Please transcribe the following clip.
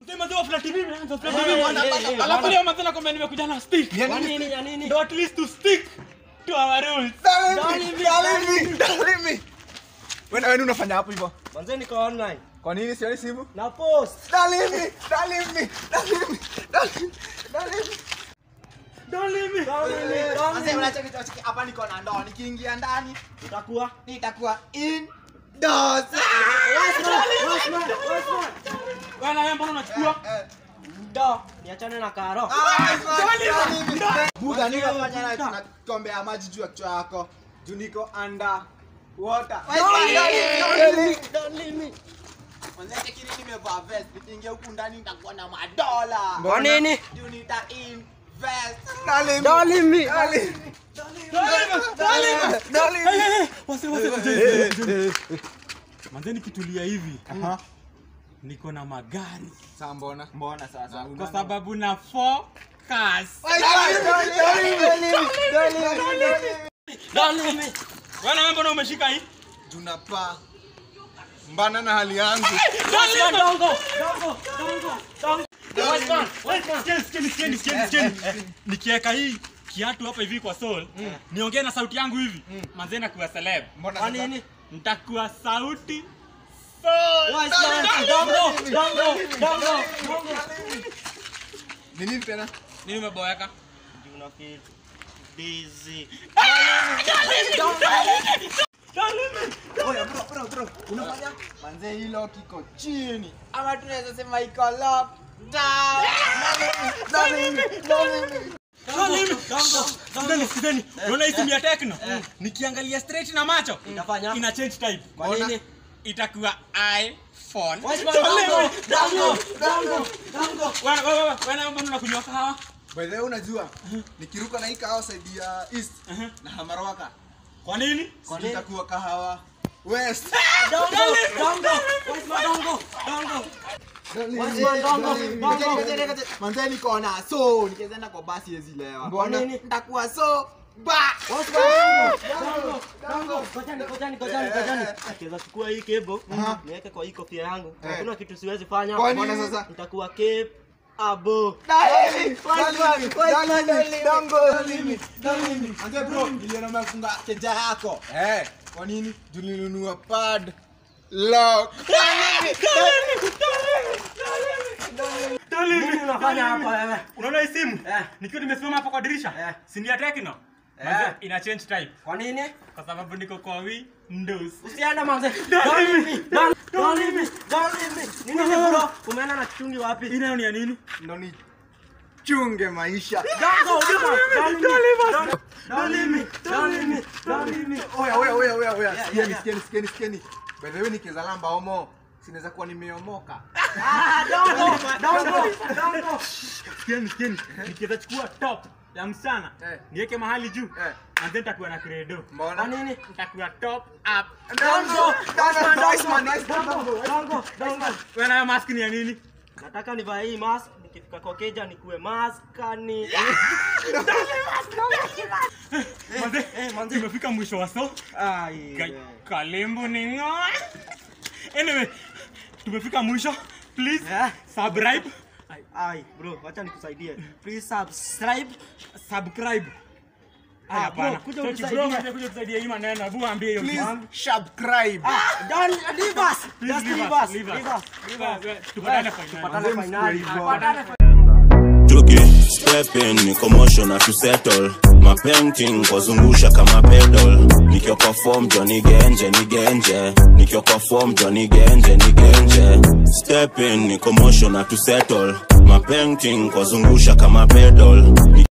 Sema tu flat TV imeanza flat TV bwana. Alafu leo mazana kwamba nimekuja na stick. Kwa nini ya nini? Ndo at least to stick to our rules. Wewe wewe unafanya hapo hivyo? Manze niko online. Kwa nini sioni simu? Na post. Dalimi, dalimi, dalimi, dalimi, dalimi. Don't leave me. Sasa unacheki cheki hapa niko na ndoo nikiingia ndani Utakuwa. nitakuwa indoors. Bwana wewe mbona unachukua? Ndo. Niachane na karo. Buda niko fanya na tunakombea maji juu ya kichwa yako. Juu niko under water. Mwanzo cheki nimevaa vest nikiingia huku ndani nitakuwa na madola. Kwa nini? Juu nita invest. Dalimi. Hey, hey, hey. Wase wase wase. Manze nikitulia hivi Aha. niko na magari Sasa mbona? Mbona sasa? kwa sababu na focus. Dalimi. Bwana wewe mbona umeshika hii? Tunapaa mbana na hali yangu. Dongo. Dongo. Dongo. Dongo. Westman. Westman. Sikieni, sikieni, sikieni, sikieni, sikieni. Nikiweka hii kiatu hapa hivi kwa soul, niongee na sauti yangu hivi, manze nakuwa celeb. Mbona Kwa sasa? nini? Nitakuwa sauti soul. Westman. Dongo. Dongo. Dongo. Dongo. Ni nini tena? Nini umeboeka? Una feel busy. Oya bro bro bro. Unafanya? Manze hilo kiko chini. Ama tunaweza sema iko lock down. Dalimi, dalimi. Sikizeni, sikizeni. Unaona hii simu ya Tecno? Nikiangalia straight na macho Itafanya? ina change type. Kwa nini? Itakuwa iPhone. Westman. Tolewa. Dongo. Dongo. Dongo. Wana wana wana wana mbona unakunywa kahawa? By the way unajua nikiruka na hii kahawa side ya east Mhm. na hamarwaka Kwa nini? kwa nini itakuwa kahawa west. Dongo. Dongo. Westman. Dongo. Dongo. Westman. Dongo. Dongo. Manze niko na so nikienda kwa basi yezi lewa. Kwa nini? Nitakuwa so ba. Kojani, kojani, kojani, kojani. Akiweza chukua hii cable, Aha. niweke kwa hii kofia yangu. Eh. Hakuna kitu siwezi fanya. Kwa nini sasa? Nitakuwa cape abo. Dalimi, dalimi, dalimi, dongo, dalimi, dalimi. Manze bro, niliona umefunga keja yako. Eh, kwa nini? Juu nilinunua pad lock. Nini unafanya hapa wewe? Unaona hii simu? Eh. Nikiwa nimesimama hapa kwa dirisha, Eh. si ni ya Tecno? Eh. Manze ina change type Kwa nini? kwa sababu niko kwa Windows. Usiende manze. Don't leave me. Don't don't leave me. Don't leave me. Nini ni bro? Umeenda na kichungi wapi? Hii nayo ni ya nini? Ndo ni chunge maisha. Don't go. Don't leave me. Don't- Don't leave me. Don't leave me. Don't leave me. Oya, oya, oya, oya, oya. Yeah, Sikieni, yeah, sikieni, sikieni, sikieni. By the way nikiweza lamba homo, sinaweza kuwa nimeomoka. Ah, don't go. Don't go. Don't go. Sikieni, sikieni. Nikiweza chukua top ya msichana, Eh. niweke mahali juu. Eh. Manze nitakuwa na credo. Mbona? Kwa nini? Nitakuwa top up. Don't go. Westman, don't Nice go. man, nice man, Don't go. Don't go. Don't go. Wewe nayo mask ni ya nini? nataka nivae hii mask nikifika kwa keja nikuwe maskani Manze, eh, manze. tumefika mwisho wa so. Ka- Kalembo ni ngoa. Anyway, tumefika mwisho. Please Yeah. subscribe. Ai, ai, bro wacha nikusaidie please subscribe Subscribe. Ah, Haya bro, bana. kuja Tochi, unisaidie. bro, kuja kuja kusaidia hii maneno. Hebu ambie hiyo Please kitu. subscribe. ah don't leave us Please just leave leave us, us leave leave us. us Leave us, eh, tupatane finali. tupatane finali Hivyo. tupatane Tuki step in ni commotion na to settle my painting kuzungusha kama pedal nikiwa kwa form Johnny Genje ni Genje nikiwa kwa form Johnny Genje ni Genje step in ni commotion na to settle my painting kuzungusha kama pedal